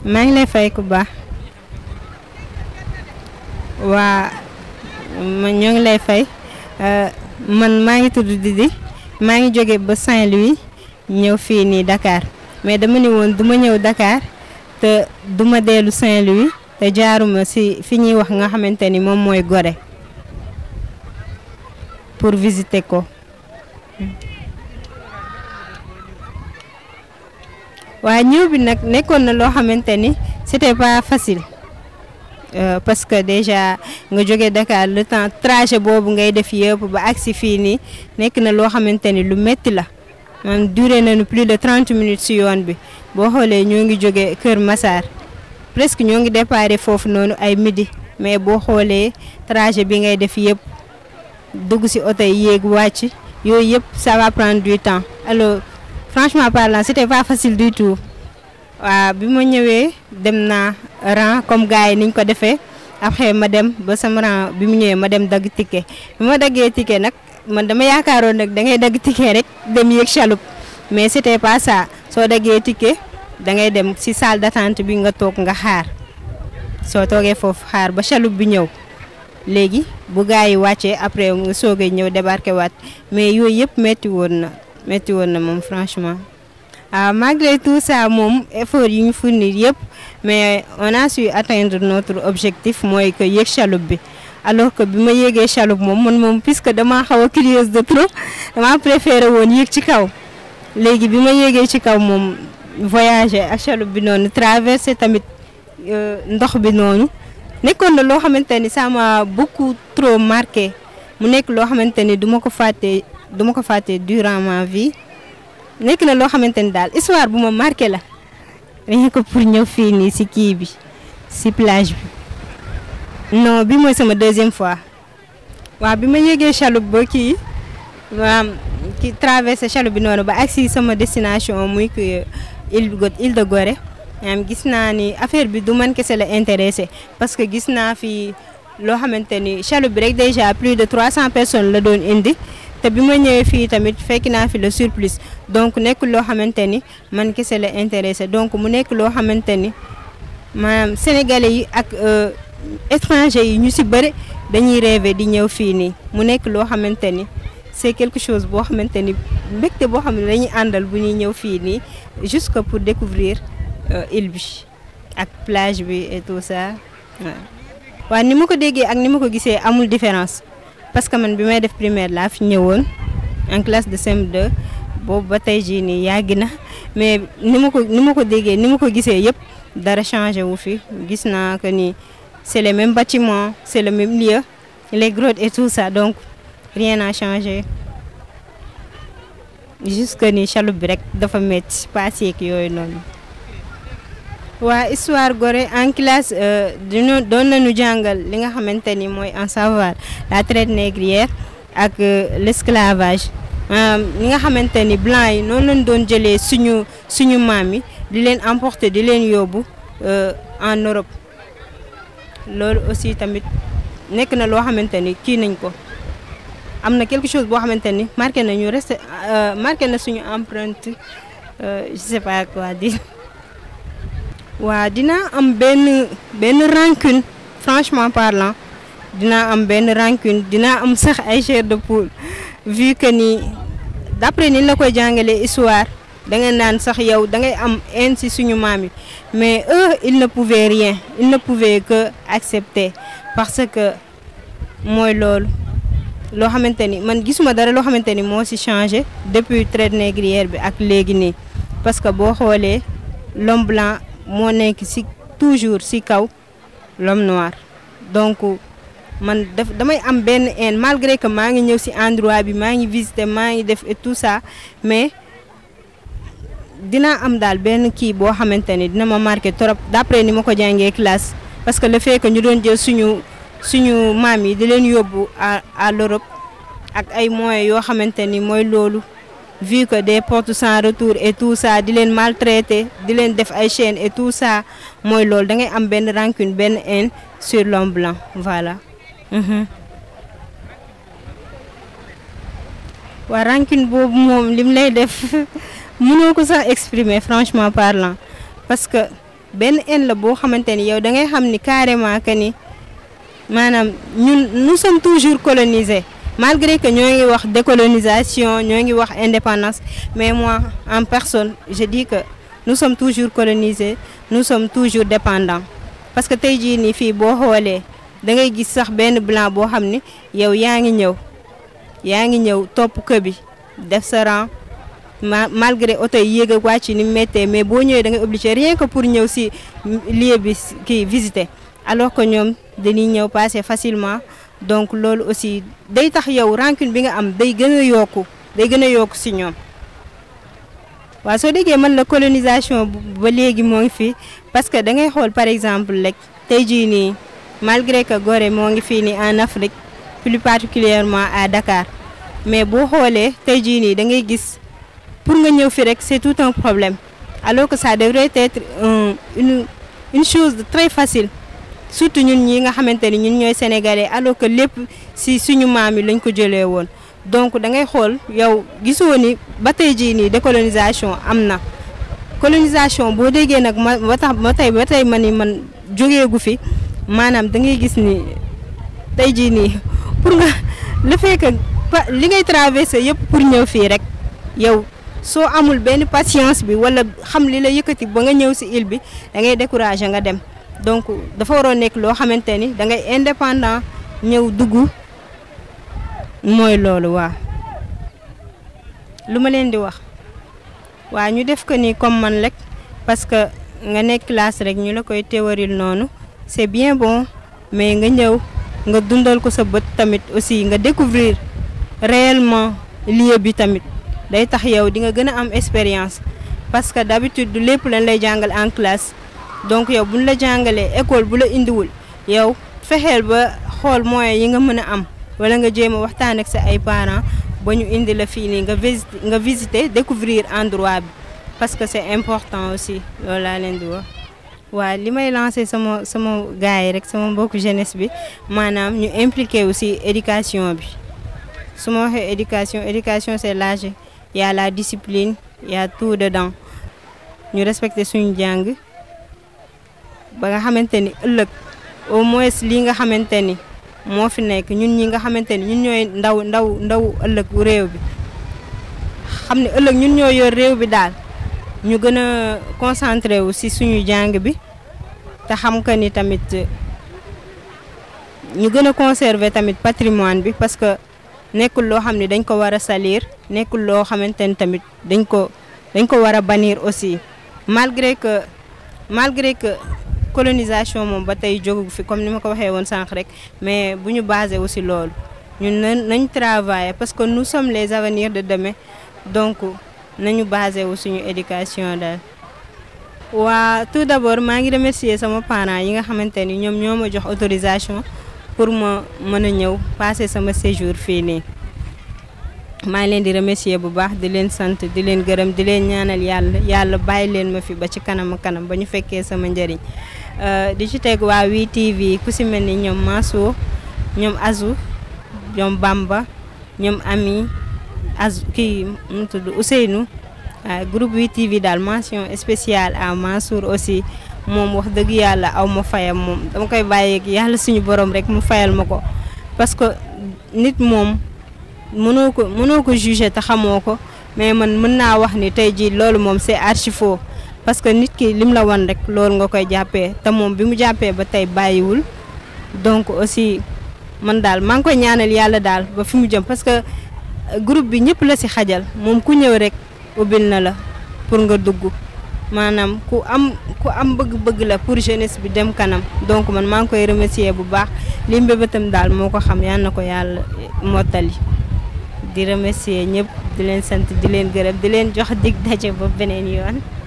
maa ngi lay fay ku baax waa man ñoo ngi lay fay man maa ngi tudd Didi maa ngi jóge ba Saint-Louis ñëw fii nii Dakar mais dama ne woon du ma ñëw Dakar te du ma dellu Saint-Louis te jaaruma ci fi ñuy wax nga xamante ni moom mooy Gorée pour visiter ko. waa ñëw bi nag nekkoon na loo xamante ni c'était pas facile euh, parce que déjà nga jóge Dakar le temps trajet boobu ngay def yëpp ba agsi fii nii nekk na loo xamante ni lu metti la man duré nañu plus de 30 minutes ci yoon bi boo xoolee ñoo ngi jóge Kër Massar presque ñoo ngi déparé foofu noonu ay midi mais boo xoolee trajet bi ngay def yëpp dugg ci oto yi yéeg wàcc yooyu yëpp ça va prendre du temps alors franchement parlant c'était pas facile du tout waaw bi ma ñëwee dem naa rang comme gars yi niñ ko defee après ma dem ba sama rang bi mu ñëwee ma dem dagg ticket bi ma daggee ticket nag man dama yaakaaroon nag da ngay dagg ticket rek dem yéeg chaloupe mais c'était pas ça soo daggee ticket da ngay dem ci salle d'attente bi nga toog nga xaar soo toogee foofu xaar ba chaloupe bi ñëw léegi bu gars yi wàccee après nga soogay ñëw débarquer waat mais yooyu yëpp metti woon na metti woon na moom franchement ah malgré tout ça moom effort yi ñu fournir yëpp mais on a su atteindre notre objectif mooy que yéeg chaloupe bi alors que bi ma yéegee chaloupe moom man moom puisque damaa xaw a curieuse de trop damaa préféré woon yéeg ci kaw léegi bi ma yéegee ci kaw moom voyager ak chaloupe bi noonu traverser tamit ndox bi noonu nekkoon na loo xamante ni ça m'a beaucoup trop marqué mu nekk loo xamante ni du ma ko fàtte du ma ko fàtte durant ma vie nekk na loo xamante ni daal histoire bu ma marqué la rien que pour ñëw fii nii ci kii bi ci plage bi non bi mooy sama deuxième fois waaw bi ma yéegee chaloupe ba kii maam ki traversé chaloupe bi noonu ba agsi sama destination muy que île île de Gorée maanaam gis naa ni affaire bi du man kese la intéressé parce que gis naa fi loo xamante ni chaloupe bi rek déjà plus de 300 personnes la doon indi te bi ma ñëwee fii tamit fekk naa fi le surplus donc nekk loo xamante ni man kese la intéressé donc mu nekk loo xamante ni maanaam sénégalais yi ak étrangers yi ñu ci bëri dañuy rêver di ñëw fii nii mu nekk loo xamante ni c'est quelque chose boo xamante ni mbégte boo xam ne dañuy àndal bu ñuy ñëw fii nii juste que pour découvrir île bi ak plage bi et tout ça waaw. waaw ni ma ko déggee ak ni ma ko gisee amul différence parce que man bi may def primaire laa fi ñëwoon en classe de CM2 boobu ba tey jii nii yàgg na mais ni ma ko ni ma ko déggee ni ma ko gisee yëpp dara changé wu fi gis naa que ni c'est le même bâtiment c'est le même lieu les grottes et tout ça donc rien n'a changé juste que ni chaloupe bi rek dafa métti paas yeeg yooyu noonu. waa histoire Gorée en classe dina doon nañu jàngal li nga xamante ni mooy en savoir la traite négrière ak l'esclavage li nga xamante ni blanc yi noonu lañ doon jëlee suñu suñu maam yi di leen emporter di leen yóbbu en Europe loolu aussi tamit nekk na loo xamante ni kii nañ ko am na quelque chose boo xamante ni marqué nañu resté marqué na suñu empreinte je sais pas quoi dire waa dinaa am benn benn rancune franchement parlant dinaa am benn rancune dinaa am sax ay chair de poule vu que ni d'après ni la koy jàngalee histoire da nga naan sax yow da ngay am haine ci suñu maam yi mais eux ils ne pouvaient rien ils ne pouvaient que accepter parce que mooy loolu loo xamante ni man gisuma dara loo xamante ni moo ci changé depuis traite négrière bi ak léegi nii parce que boo xoolee l'homme blanc moo nekk ci toujours ci kaw l'homme noir donc man daf damay am benn haine malgré que maa ngi ñëw ci endroit bi maa ngi visiter maa ngi def et tout ça mais dinaa am daal benn kii boo xamante ni dina ma marqué trop d'après ni ma ko jàngee classe parce que le fait que ñu doon jël suñu suñu maam yi di leen yóbbu à à l'Europe ak ay moyens yoo xamante ni mooy loolu vu que des portes sans retour et tout ça di leen maltraiter di leen def ay chaînes et tout ça mooy loolu da ngay am benn rancune benn haine sur l'homme blanc voilà. waa rancune boobu moom lim lay def mënoo ko sax exprimer franchement parlant parce que benn haine la boo xamante ni yow da ngay xam ni carrément que ni maanaam ñun nous sommes toujours colonisés malgré que ñoo ngi wax décolonisation ñoo ngi wax indépendance mais moi en personne je dis que nous sommes toujours colonisés nous sommes toujours dépendants parce que tey jii nii fii boo xoolee da ngay gis sax benn blanc boo xam ni yow yaa ngi ñëw yaa ngi ñëw topp kër bi def sa rang ma malgré oto yi yéeg ak wàcc ni mu méttee mais boo ñëwee da ngay obligé rien que pour ñëw si lieu bi kii visiter alors que ñoom dañuy ñëw passer facilement donc loolu aussi day tax yow rancune bi nga am day gën a yokku day gën a yokku si ñoom waaw soo déggee man la colonisation ba léegi moo ngi fi parce que da ngay xool par exemple rek tey jii nii malgré que Gorée moo ngi fii nii en Afrique plus particulièrement à Dakar mais boo xoolee tey jii nii da ngay gis pour nga ñëw fi rek c'est tout un problème alors que ça devrait être un une une chose très facile surtout ñun ñi nga xamante ni ñun ñooy sénégalais alors que lépp si suñu maam yi lañ ko jëlee woon donc da ngay xool yow gisoo ni ba tey jii nii décolonisation am na colonisation boo déggee nag ma ba tax ba tey ba tey ma ni man jógeegu fi maanaam da ngay gis ni tey jii nii pour nga le fait que li ngay traversé yëpp pour ñëw fii rek yow soo amul benn patience bi wala xam li la yëkkati ba nga ñëw si île bi da ngay découragé nga dem donc dafa waroon nekk loo xamante ni da ngay indépendant ñëw dugg mooy loolu waa lu ma leen di wax waa ñu def ko ni comme man rek parce que nga nekk classe rek ñu la koy théoril noonu c'est bien bon mais nga ñëw nga dundal ko sa bët tamit aussi nga découvrir réellement lieu bi tamit day tax yow di nga gën a am expérience parce que d'habitude du lépp lañ lay jàngal en classe donc yow buñ la jàngalee école bu la indiwul yow fexeel ba xool moyens yi nga mën a am wala nga jéem a waxtaan ak sa ay parents ba ñu indi la fii nii nga visiter nga visiter découvrir endroit bi parce que c'est important aussi loolu laa leen di wax. waaw li may lancer sama sama gars yi rek sama mbokku jeunesse bi maanaam ñu impliqué aussi éducation bi su ma waxee éducation éducation c'est large y a la discipline y a tout dedans ñu respecter suñu jàng ba nga xamante ni ëllëg au moins lii nga xamante ni moo fi nekk ñun ñi nga xamante ni ñun ñooy ndaw ndaw ndaw ëllëg réew bi xam ne ëllëg ñun ñoo yor réew bi daal ñu gën a concentré wu ci suñu jàng bi te xam que ni tamit ñu gën a conserver tamit patrimoine bi parce que nekkul loo xam ne dañ ko war a salir nekkul loo xamante ni tamit dañ ko dañ ko war a bannir aussi malgré que malgré que colonisation moom ba tey jógu fi comme ni ma ko waxee woon sànq rek mais bu ñu basé aussi loolu ñun nañ nañ travailler parce que nous sommes les avenirs de demain donc nañu basé wu suñu éducation daal. waa tout d'abord maa ngi remercier sama parents yi nga xamante ni ñoom ñoo ma jox autorisation pour ma mën a ñëw passer sama séjour fii nii. maa ngi leen di remercier bu baax di leen sant di leen gërëm di leen ñaanal yàlla yàlla bàyyi leen ma fi ba ci kanam kanam ba ñu fekkee sama njëriñ di ci teg waa wii TV ku si mel ni ñoom Mansour ñoom Azou ñoom Bamba ñoom Ami Azou kii mu tudd Ousseynou waaw groupe wii TV daal mention spéciale à Mansour aussi moom wax dëgg yàlla aw ma fayam moom dama koy bàyyeeg yàlla suñu borom rek mu fayal ma ko parce que nit moom. mënoo ko mënoo ko juger te xamoo ko mais man mën naa wax ni tey jii loolu moom c'est archi faux parce que nit ki lim la wan rek loolu nga koy jàppee te moom bi mu jàppee ba tey bàyyiwul donc aussi man daal maa ngi koy ñaanal yàlla daal ba fi mu jëm parce que groupe bi ñëpp la ci xajal moom ku ñëw rek ubbil na la pour nga dugg maanaam ku am ku am bëgg-bëgg la pour jeunesse bi dem kanam donc man maa ngi koy remercier bu baax li mbébétam daal moo ko xam yal na ko yàlla mottali. di remercier ñëpp di leen sant di leen gërëm di leen jox dig daje ba beneen yoon